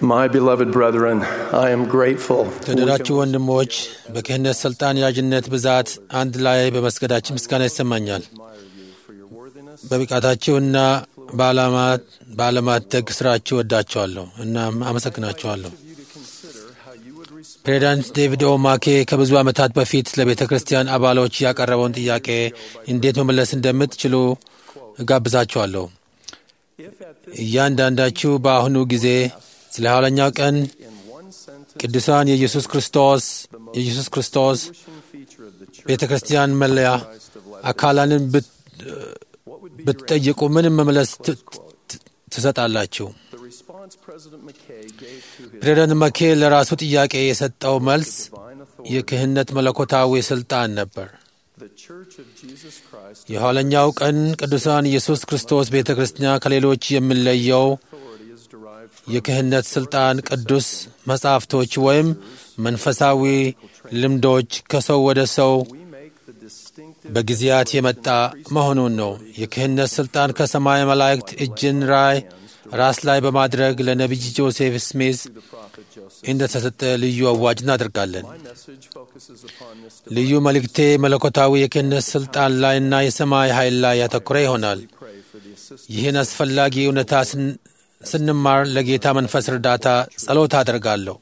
My beloved brethren, I am grateful. የተወደዳችሁ ወንድሞች በክህነት ሥልጣን ያዥነት ብዛት አንድ ላይ በመስገዳችን ምስጋና ይሰማኛል። በብቃታችሁና በዓለማት ደግ ስራችሁ ወዳችኋለሁ እና አመሰግናችኋለሁ። ፕሬዚዳንት ዴቪድ ኦ ማኬ ከብዙ ዓመታት በፊት ለቤተ ክርስቲያን አባሎች ያቀረበውን ጥያቄ እንዴት መመለስ እንደምትችሉ እጋብዛችኋለሁ። እያንዳንዳችሁ በአሁኑ ጊዜ ስለ ኋለኛው ቀን ቅዱሳን የኢየሱስ ክርስቶስ የኢየሱስ ክርስቶስ ቤተ ክርስቲያን መለያ አካላንን ብትጠይቁ ምንም መመለስ ትሰጣላችሁ። ፕሬዚዳንት መኬ ለራሱ ጥያቄ የሰጠው መልስ የክህነት መለኮታዊ ሥልጣን ነበር። የኋለኛው ቀን ቅዱሳን ኢየሱስ ክርስቶስ ቤተ ክርስቲያን ከሌሎች የሚለየው የክህነት ሥልጣን ቅዱስ መጻሕፍቶች ወይም መንፈሳዊ ልምዶች ከሰው ወደ ሰው በጊዜያት የመጣ መሆኑን ነው። የክህነት ሥልጣን ከሰማይ መላእክት እጅን ራይ ራስ ላይ በማድረግ ለነቢይ ጆሴፍ ስሚዝ እንደተሰጠ ልዩ አዋጅ እናደርጋለን። ልዩ መልእክቴ መለኮታዊ የክህነት ሥልጣን ላይና የሰማይ ኃይል ላይ ያተኮረ ይሆናል። ይህን አስፈላጊ እውነታ ስንማር ለጌታ መንፈስ እርዳታ ጸሎት አደርጋለሁ።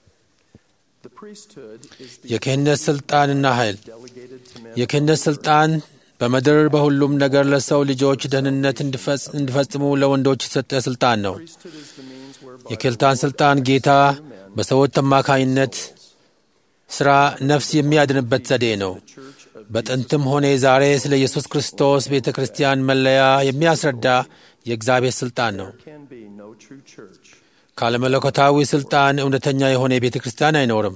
የክህነት ሥልጣንና ኃይል የክህነት ሥልጣን በምድር በሁሉም ነገር ለሰው ልጆች ደህንነት እንዲፈጽሙ ለወንዶች የተሰጠ ሥልጣን ነው። የክህልታን ሥልጣን ጌታ በሰዎች አማካኝነት ሥራ ነፍስ የሚያድንበት ዘዴ ነው። በጥንትም ሆነ ዛሬ ስለ ኢየሱስ ክርስቶስ ቤተ ክርስቲያን መለያ የሚያስረዳ የእግዚአብሔር ሥልጣን ነው። ካለመለኮታዊ ሥልጣን እውነተኛ የሆነ ቤተ ክርስቲያን አይኖርም።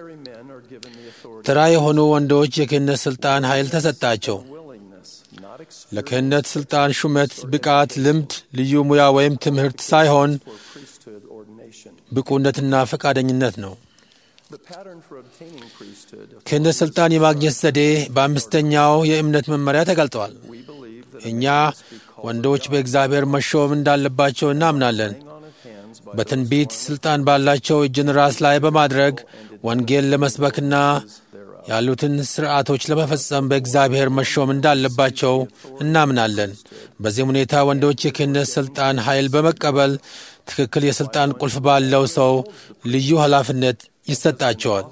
ተራ የሆኑ ወንዶች የክህነት ሥልጣን ኃይል ተሰጣቸው። ለክህነት ሥልጣን ሹመት፣ ብቃት፣ ልምድ፣ ልዩ ሙያ ወይም ትምህርት ሳይሆን ብቁነትና ፈቃደኝነት ነው። ክህነት ሥልጣን የማግኘት ዘዴ በአምስተኛው የእምነት መመሪያ ተገልጠዋል። እኛ ወንዶች በእግዚአብሔር መሾም እንዳለባቸው እናምናለን። በትንቢት ሥልጣን ባላቸው እጅን ራስ ላይ በማድረግ ወንጌል ለመስበክና ያሉትን ሥርዓቶች ለመፈጸም በእግዚአብሔር መሾም እንዳለባቸው እናምናለን። በዚህም ሁኔታ ወንዶች የክህነት ሥልጣን ኃይል በመቀበል ትክክል የሥልጣን ቁልፍ ባለው ሰው ልዩ ኃላፊነት ይሰጣቸዋል።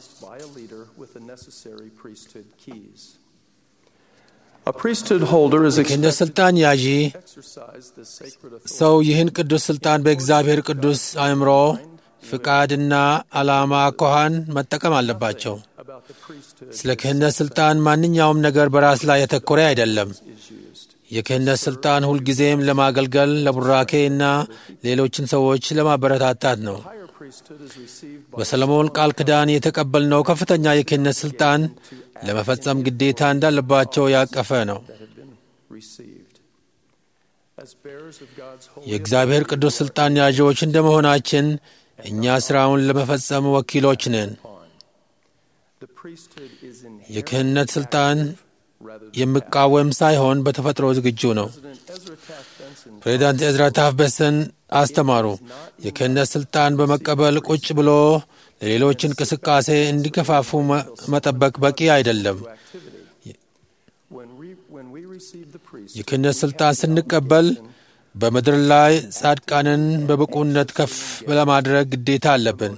የክህነት ሥልጣን ያዢ ሰው ይህን ቅዱስ ሥልጣን በእግዚአብሔር ቅዱስ አእምሮ ፍቃድና ዓላማ አኳኋን መጠቀም አለባቸው። ስለ ክህነት ሥልጣን ማንኛውም ነገር በራስ ላይ ያተኮረ አይደለም። የክህነት ሥልጣን ሁልጊዜም ለማገልገል ለቡራኬ እና ሌሎችን ሰዎች ለማበረታታት ነው። በሰለሞን ቃል ኪዳን የተቀበልነው ከፍተኛ የክህነት ሥልጣን ለመፈጸም ግዴታ እንዳለባቸው ያቀፈ ነው። የእግዚአብሔር ቅዱስ ሥልጣን ያዢዎች እንደመሆናችን እኛ ሥራውን ለመፈጸም ወኪሎች ነን። የክህነት ሥልጣን የሚቃወም ሳይሆን በተፈጥሮ ዝግጁ ነው። ፕሬዚዳንት ኤዝራ ታፍበሰን አስተማሩ። የክህነት ሥልጣን በመቀበል ቁጭ ብሎ ለሌሎች እንቅስቃሴ እንዲገፋፉ መጠበቅ በቂ አይደለም። የክህነት ሥልጣን ስንቀበል በምድር ላይ ጻድቃንን በብቁነት ከፍ ለማድረግ ግዴታ አለብን።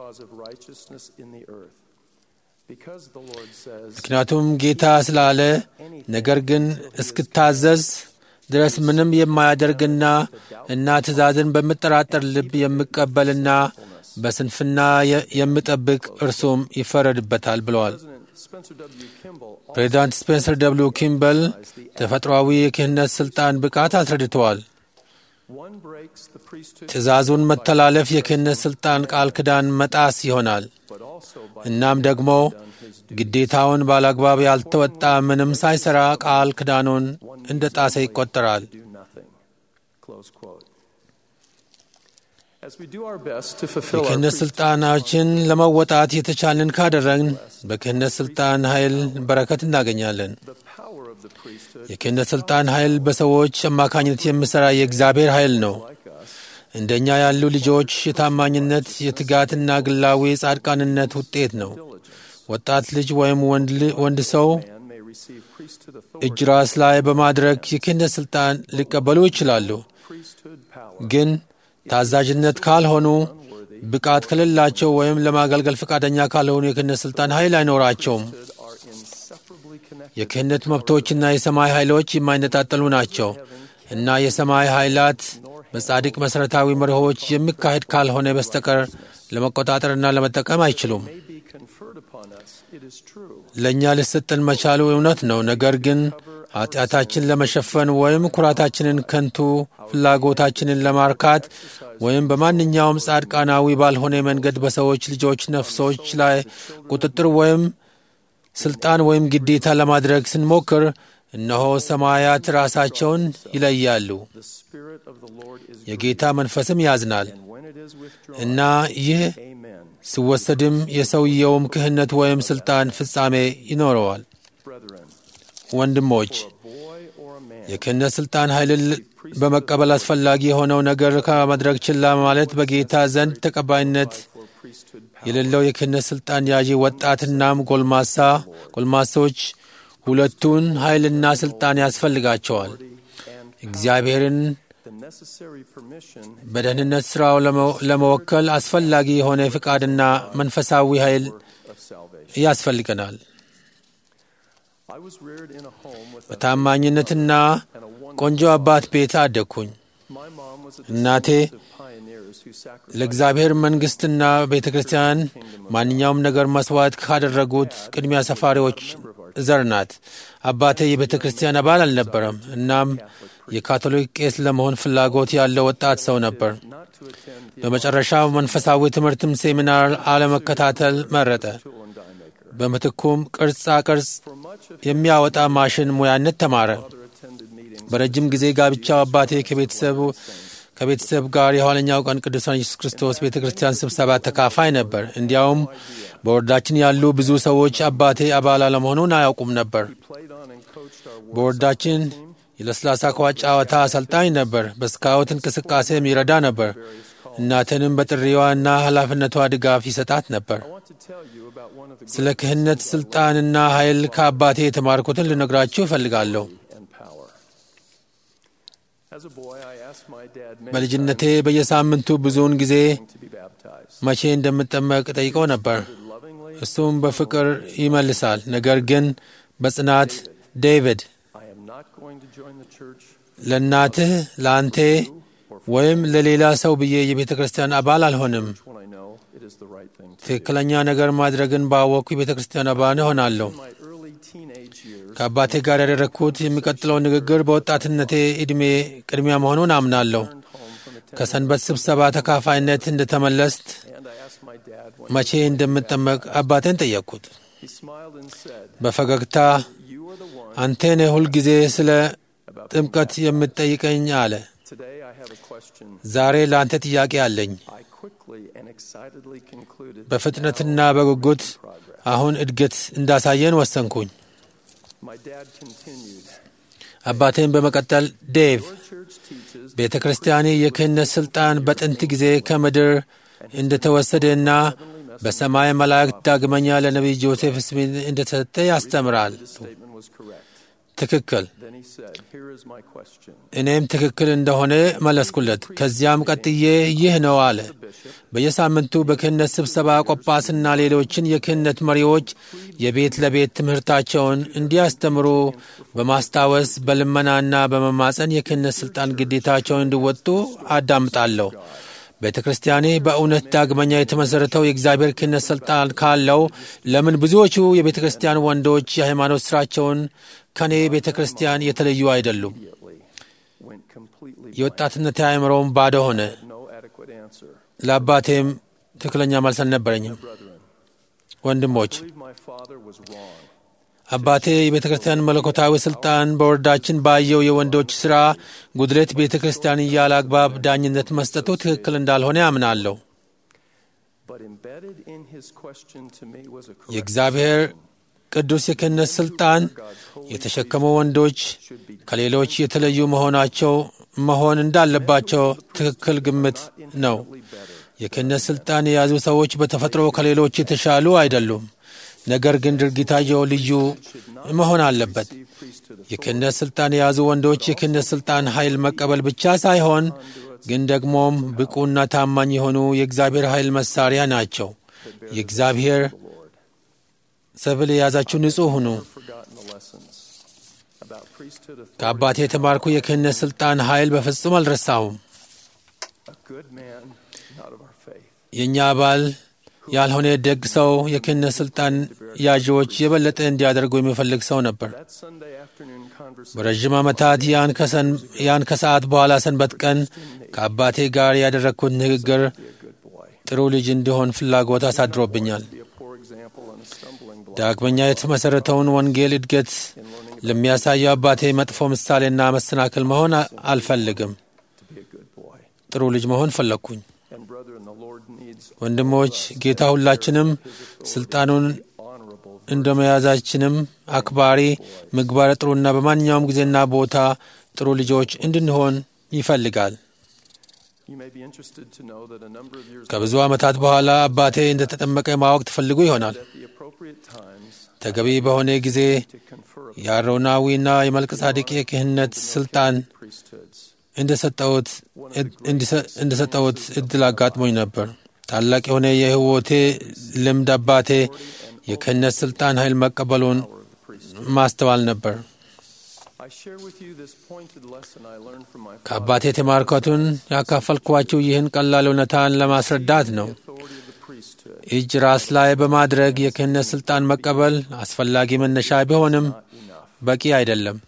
ምክንያቱም ጌታ ስላለ ነገር ግን እስክታዘዝ ድረስ ምንም የማያደርግና እና ትእዛዝን በምጠራጠር ልብ የሚቀበልና በስንፍና የሚጠብቅ እርሱም ይፈረድበታል ብለዋል። ፕሬዚዳንት ስፔንሰር ደብሊው ኪምበል ተፈጥሯዊ የክህነት ሥልጣን ብቃት አስረድተዋል። ትእዛዙን መተላለፍ የክህነት ሥልጣን ቃል ኪዳን መጣስ ይሆናል። እናም ደግሞ ግዴታውን ባላግባብ ያልተወጣ ምንም ሳይሠራ ቃል ኪዳኑን እንደ ጣሰ ይቆጠራል። የክህነት ሥልጣናችን ለመወጣት የተቻለን ካደረግን በክህነት ሥልጣን ኃይል በረከት እናገኛለን። የክህነት ሥልጣን ኃይል በሰዎች አማካኝነት የሚሠራ የእግዚአብሔር ኃይል ነው። እንደኛ ያሉ ልጆች የታማኝነት የትጋትና ግላዊ ጻድቃንነት ውጤት ነው። ወጣት ልጅ ወይም ወንድ ሰው man may receive priesthood እጅ authority, ራስ ላይ በማድረግ የክህነት ሥልጣን ሊቀበሉ ይችላሉ። priesthood power, ግን ታዛዥነት ካልሆኑ፣ ብቃት ከሌላቸው ወይም ለማገልገል ፈቃደኛ ካልሆኑ የክህነት ሥልጣን ኃይል አይኖራቸውም። are inseparably connected. የክህነት መብቶችና የሰማይ ኃይሎች የማይነጣጠሉ ናቸው እና የሰማይ ኃይላት በጻድቅ መሠረታዊ መርሆች የሚካሄድ ካልሆነ በስተቀር ለመቆጣጠርና ለመጠቀም አይችሉም። May be conferred upon us. It is true. ለእኛ ሊሰጠን መቻሉ እውነት ነው። ነገር ግን ኃጢአታችን ለመሸፈን ወይም ኩራታችንን፣ ከንቱ ፍላጎታችንን ለማርካት ወይም በማንኛውም ጻድቃናዊ ባልሆነ መንገድ በሰዎች ልጆች ነፍሶች ላይ ቁጥጥር ወይም ስልጣን ወይም ግዴታ ለማድረግ ስንሞክር እነሆ ሰማያት ራሳቸውን ይለያሉ፣ The Spirit of the Lord is የጌታ መንፈስም ያዝናል and when it is withdrawn, እና ይህ amen. ሲወሰድም የሰውየውም ክህነት ወይም ስልጣን ፍጻሜ ይኖረዋል። Brethren, ወንድሞች a boy or a man የክህነት ስልጣን ኃይልን በመቀበል አስፈላጊ የሆነው ነገር ከማድረግ ችላ ማለት በጌታ ዘንድ ተቀባይነት for priesthood power የሌለው የክህነት ስልጣን ያዢ ወጣትናም ጎልማሳ ጎልማሶች ሁለቱን ኃይልና ስልጣን ያስፈልጋቸዋል። and እግዚአብሔርን the necessary permission በደህንነት ሥራው ለመ- ለመወከል አስፈላጊ የሆነ ፍቃድና መንፈሳዊ ኃይል of salvation. ያስፈልገናል። I was reared in a home with a, በታማኝነትና and a wonderful ቆንጆ አባት ቤት አደግኩኝ። My mom was a እናቴ descendant of pioneers who sacrificed ለእግዚአብሔር መንግሥትና ቤተ ክርስቲያን ማንኛውም ነገር መሥዋዕት ካደረጉት ቅድሚያ ሰፋሪዎች ዘር ናት። አባቴ የቤተ ክርስቲያን አባል አልነበረም። እናም የካቶሊክ ቄስ ለመሆን ፍላጎት ያለው ወጣት ሰው ነበር። not to attend the በመጨረሻው መንፈሳዊ ትምህርትም ሴሚናር አለመከታተል መረጠ። tool and die maker. በምትኩም ቅርጻ ቅርጽ For much of የሚያወጣ ማሽን ሙያነት ተማረ። father attended meetings በረጅም ጊዜ ጋብቻው አባቴ ከቤተሰቡ ከቤተሰብ ጋር የኋለኛው ቀን ቅዱሳን ኢየሱስ ክርስቶስ ቤተ ክርስቲያን ስብሰባ ተካፋይ ነበር። እንዲያውም በወረዳችን ያሉ ብዙ ሰዎች አባቴ አባል አለመሆኑን አያውቁም ነበር። played on and coached our war በወረዳችን የለስላሳ ኳስ ጨዋታ አሰልጣኝ ነበር። በስካውት እንቅስቃሴም ይረዳ ነበር። እናትንም በጥሪዋና ኃላፊነቷ ድጋፍ ይሰጣት ነበር። I want to tell you about one of the ስለ ክህነት ሥልጣንና ኃይል ከአባቴ የተማርኩትን ልነግራችሁ እፈልጋለሁ። and power. As a boy, I asked my dad many በልጅነቴ በየሳምንቱ ብዙውን ጊዜ times to be baptized. መቼ እንደምጠመቅ ጠይቀው ነበር። Lovingly, እሱም በፍቅር ይመልሳል። ነገር ግን በጽናት ዴቪድ I am not going to join the church ለእናትህ ለአንቴ ወይም ለሌላ ሰው ብዬ የቤተ ክርስቲያን አባል አልሆንም። when I know it is the right thing to do. ትክክለኛ ነገር ማድረግን ባወቅኩ የቤተ ክርስቲያን አባል እሆናለሁ። In my early teenage years, ከአባቴ ጋር ያደረግኩት የሚቀጥለው ንግግር በወጣትነቴ ዕድሜ ቅድሚያ መሆኑን አምናለሁ። I returned home from attending ከሰንበት ስብሰባ ተካፋይነት እንደተመለስት and I asked my dad when መቼ እንደምጠመቅ አባቴን ጠየቅኩት። he smiled and said, በፈገግታ You are the one አንተ ነህ ሁልጊዜ ስለ about ጥምቀት የምትጠይቀኝ አለ። Today I have a question. ዛሬ ለአንተ ጥያቄ አለኝ። I quickly and excitedly concluded that በፍጥነትና በጉጉት progress. አሁን እድገት እንዳሳየን ወሰንኩኝ። My dad continued, አባቴን በመቀጠል ዴቭ Your church teaches ቤተ ክርስቲያኔ የክህነት ሥልጣን በጥንት ጊዜ ከምድር እንደተወሰደና በሰማይ መላእክት ዳግመኛ ለነቢይ ጆሴፍ ስሚት እንደተሰጠ ያስተምራል። this statement was correct. ትክክል። Then he said, Here is my question. እኔም ትክክል እንደሆነ መለስኩለት። ከዚያም ቀጥዬ ይህ ነው አለ። በየሳምንቱ በክህነት ስብሰባ ቆጳስና ሌሎችን የክህነት መሪዎች የቤት ለቤት ትምህርታቸውን እንዲያስተምሩ በማስታወስ በልመናና በመማፀን የክህነት ሥልጣን ግዴታቸውን እንዲወጡ አዳምጣለሁ። ቤተ ክርስቲያኔ በእውነት ዳግመኛ የተመሠረተው የእግዚአብሔር ክህነት ሥልጣን ካለው ለምን ብዙዎቹ የቤተ ክርስቲያን ወንዶች የሃይማኖት ሥራቸውን ከኔ ቤተ ክርስቲያን የተለዩ አይደሉም? Immediately went completely blank. የወጣትነት አእምሮም ባዶ ሆነ። No adequate answer. ለአባቴም ትክክለኛ መልስ አልነበረኝም። Brethren, ወንድሞች I believe my father was wrong. አባቴ የቤተ ክርስቲያን መለኮታዊ ሥልጣን በወረዳችን ባየው የወንዶች ሥራ ጉድለት ቤተ ክርስቲያን እያለ አግባብ ዳኝነት መስጠቱ ትክክል እንዳልሆነ ያምናለሁ። But embedded in his question to me was a correct የእግዚአብሔር ቅዱስ የክህነት ሥልጣን የተሸከሙ ወንዶች ከሌሎች የተለዩ መሆናቸው መሆን እንዳለባቸው ትክክል ግምት ነው። የክህነት ሥልጣን የያዙ ሰዎች በተፈጥሮ ከሌሎች የተሻሉ አይደሉም። ነገር ግን ድርጊታቸው ልዩ መሆን አለበት። የክህነት ሥልጣን የያዙ ወንዶች የክህነት ሥልጣን ኃይል መቀበል ብቻ ሳይሆን ግን ደግሞም ብቁና ታማኝ የሆኑ የእግዚአብሔር ኃይል መሳሪያ ናቸው። የእግዚአብሔር ሰብል የያዛችሁ ንጹሕ ሁኑ። ከአባቴ የተማርኩ የክህነት ሥልጣን ኃይል በፍጹም አልረሳሁም። የእኛ አባል ያልሆነ ደግ ሰው የክህነት ሥልጣን ያዥዎች የበለጠ እንዲያደርጉ የሚፈልግ ሰው ነበር። በረዥም ዓመታት ያን ከሰዓት በኋላ ሰንበት ቀን ከአባቴ ጋር ያደረግኩት ንግግር ጥሩ ልጅ እንዲሆን ፍላጎት አሳድሮብኛል። ዳግመኛ የተመሠረተውን ወንጌል እድገት ለሚያሳየው አባቴ መጥፎ ምሳሌና መሰናክል መሆን አልፈልግም። ጥሩ ልጅ መሆን ፈለግኩኝ። ወንድሞች፣ ጌታ ሁላችንም ስልጣኑን እንደ መያዛችንም አክባሪ፣ ምግባረ ጥሩና በማንኛውም ጊዜና ቦታ ጥሩ ልጆች እንድንሆን ይፈልጋል። ከብዙ ዓመታት በኋላ አባቴ እንደተጠመቀ ማወቅ ትፈልጉ ይሆናል። ተገቢ በሆነ ጊዜ የአሮናዊና የመልከ የክህነት ስልጣን እንደሰጠሁት እድል አጋጥሞኝ ነበር። ታላቅ የሆነ የሕይወቴ ልምድ አባቴ የክህነት ስልጣን ኃይል መቀበሉን ማስተዋል ነበር። ከአባቴ የተማርኩትን ያካፈልኳችሁ ይህን ቀላል እውነታን ለማስረዳት ነው። እጅ ራስ ላይ በማድረግ የክህነት ስልጣን መቀበል አስፈላጊ መነሻ ቢሆንም በቂ አይደለም።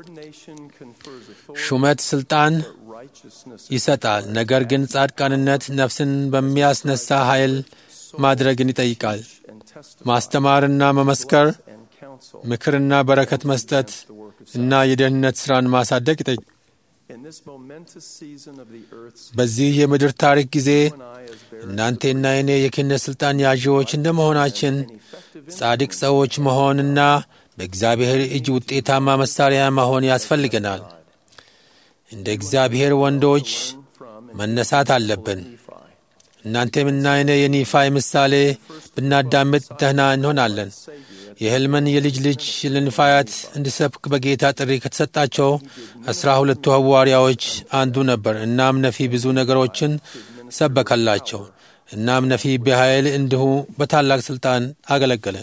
ሹመት ስልጣን ይሰጣል፣ ነገር ግን ጻድቃንነት ነፍስን በሚያስነሳ ኃይል ማድረግን ይጠይቃል። ማስተማርና መመስከር፣ ምክርና በረከት መስጠት እና የደህንነት ሥራን ማሳደግ ይጠይቃል። በዚህ የምድር ታሪክ ጊዜ እናንቴና እኔ የክህነት ሥልጣን ያዢዎች እንደ መሆናችን ጻድቅ ሰዎች መሆንና በእግዚአብሔር እጅ ውጤታማ መሣሪያ መሆን ያስፈልገናል። እንደ እግዚአብሔር ወንዶች መነሳት አለብን። እናንተምና እኔ የኒፋይ ምሳሌ ብናዳምጥ ደህና እንሆናለን። የሕልምን የልጅ ልጅ ለኒፋያት እንዲሰብክ በጌታ ጥሪ ከተሰጣቸው አስራ ሁለቱ ሐዋርያዎች አንዱ ነበር። እናም ነፊ ብዙ ነገሮችን ሰበከላቸው። እናም ነፊ በኃይል እንዲሁ በታላቅ ሥልጣን አገለገለ።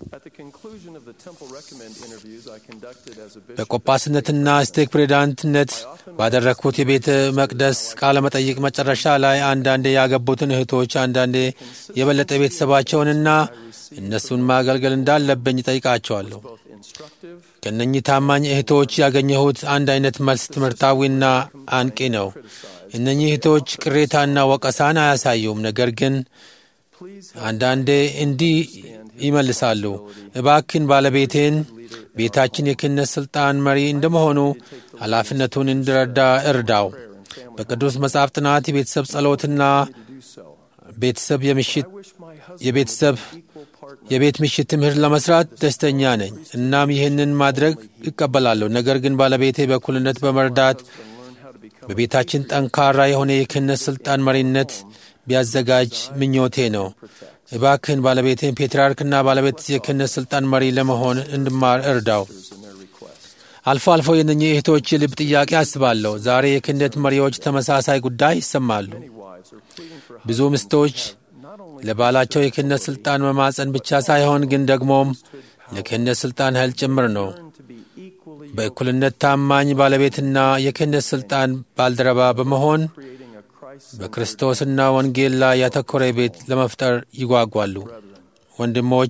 በቆጳስነትና ስቴክ ፕሬዚዳንትነት ባደረግኩት የቤተ መቅደስ ቃለ መጠይቅ መጨረሻ ላይ አንዳንዴ ያገቡትን እህቶች አንዳንዴ የበለጠ ቤተሰባቸውንና እነሱን ማገልገል እንዳለብኝ ጠይቃቸዋለሁ። ከእነኚህ ታማኝ እህቶች ያገኘሁት አንድ አይነት መልስ ትምህርታዊና አንቂ ነው። እነኚህ እህቶች ቅሬታና ወቀሳን አያሳዩም፣ ነገር ግን አንዳንዴ እንዲህ ይመልሳሉ። እባክን ባለቤቴን ቤታችን የክህነት ሥልጣን መሪ እንደመሆኑ ኃላፊነቱን እንዲረዳ እርዳው። በቅዱስ መጽሐፍ ጥናት የቤተሰብ ጸሎትና ቤተሰብ የምሽት የቤተሰብ የቤት ምሽት ትምህርት ለመስራት ደስተኛ ነኝ። እናም ይህንን ማድረግ ይቀበላለሁ። ነገር ግን ባለቤቴ በእኩልነት በመርዳት በቤታችን ጠንካራ የሆነ የክህነት ሥልጣን መሪነት ቢያዘጋጅ ምኞቴ ነው። እባክህን ባለቤቴን ፔትርያርክና ባለቤት የክህነት ሥልጣን መሪ ለመሆን እንድማር እርዳው። አልፎ አልፎ የእነኚህ እህቶች የልብ ጥያቄ አስባለሁ። ዛሬ የክህነት መሪዎች ተመሳሳይ ጉዳይ ይሰማሉ። ብዙ ሚስቶች ለባላቸው የክህነት ሥልጣን መማፀን ብቻ ሳይሆን ግን ደግሞም ለክህነት ሥልጣን ኃይል ጭምር ነው። በእኩልነት ታማኝ ባለቤትና የክህነት ሥልጣን ባልደረባ በመሆን በክርስቶስና ወንጌል ላይ ያተኮረ ቤት ለመፍጠር ይጓጓሉ። ወንድሞች፣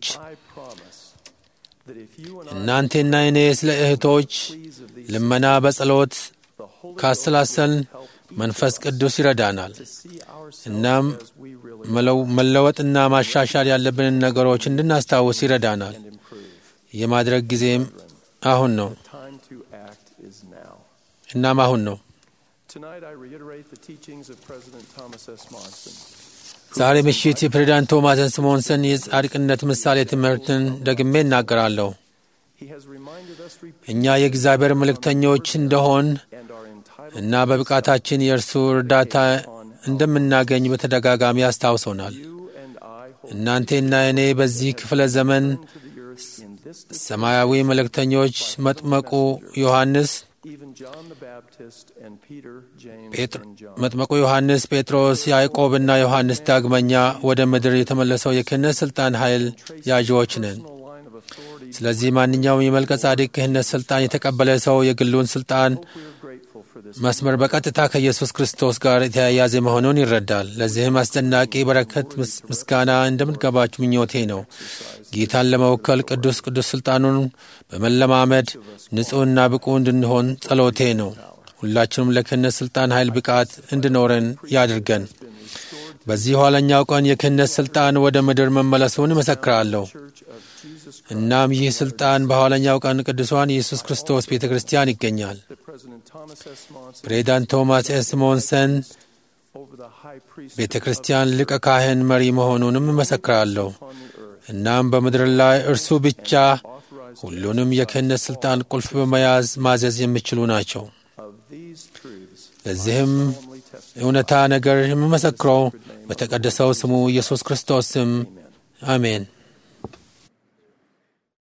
እናንቴና እኔ ስለ እህቶች ልመና በጸሎት ካሰላሰልን መንፈስ ቅዱስ ይረዳናል። እናም መለወጥና ማሻሻል ያለብንን ነገሮች እንድናስታውስ ይረዳናል። የማድረግ ጊዜም አሁን ነው። እናም አሁን ነው። ዛሬ ምሽት የፕሬዚዳንት ቶማስ ስሞንሰን የጻድቅነት ምሳሌ ትምህርትን ደግሜ እናገራለሁ። እኛ የእግዚአብሔር መልእክተኞች እንደሆን እና በብቃታችን የእርሱ እርዳታ እንደምናገኝ በተደጋጋሚ አስታውሶናል። እናንቴና እኔ በዚህ ክፍለ ዘመን ሰማያዊ መልእክተኞች መጥመቁ ዮሐንስ መጥመቁ ዮሐንስ፣ ጴጥሮስ፣ ያዕቆብና ዮሐንስ ዳግመኛ ወደ ምድር የተመለሰው የክህነት ሥልጣን ኃይል ያዥዎች ነን። ስለዚህ ማንኛውም የመልከ ጻድቅ ክህነት ሥልጣን የተቀበለ ሰው የግሉን ሥልጣን መስመር በቀጥታ ከኢየሱስ ክርስቶስ ጋር የተያያዘ መሆኑን ይረዳል። ለዚህም አስደናቂ በረከት ምስጋና እንደምንገባችሁ ምኞቴ ነው። ጌታን ለመወከል ቅዱስ ቅዱስ ሥልጣኑን በመለማመድ ንጹሕና ብቁ እንድንሆን ጸሎቴ ነው። ሁላችንም ለክህነት ሥልጣን ኃይል ብቃት እንድኖረን ያድርገን። በዚህ ኋለኛው ቀን የክህነት ሥልጣን ወደ ምድር መመለሱን እመሰክራለሁ። እናም ይህ ሥልጣን በኋለኛው ቀን ቅዱሷን ኢየሱስ ክርስቶስ ቤተ ክርስቲያን ይገኛል። ፕሬዚዳንት ቶማስ ኤስ ሞንሰን ቤተ ክርስቲያን ሊቀ ካህን መሪ መሆኑንም እመሰክራለሁ። እናም በምድር ላይ እርሱ ብቻ ሁሉንም የክህነት ሥልጣን ቁልፍ በመያዝ ማዘዝ የሚችሉ ናቸው። ለዚህም እውነታ ነገር የምመሰክረው በተቀደሰው ስሙ ኢየሱስ ክርስቶስ ስም አሜን።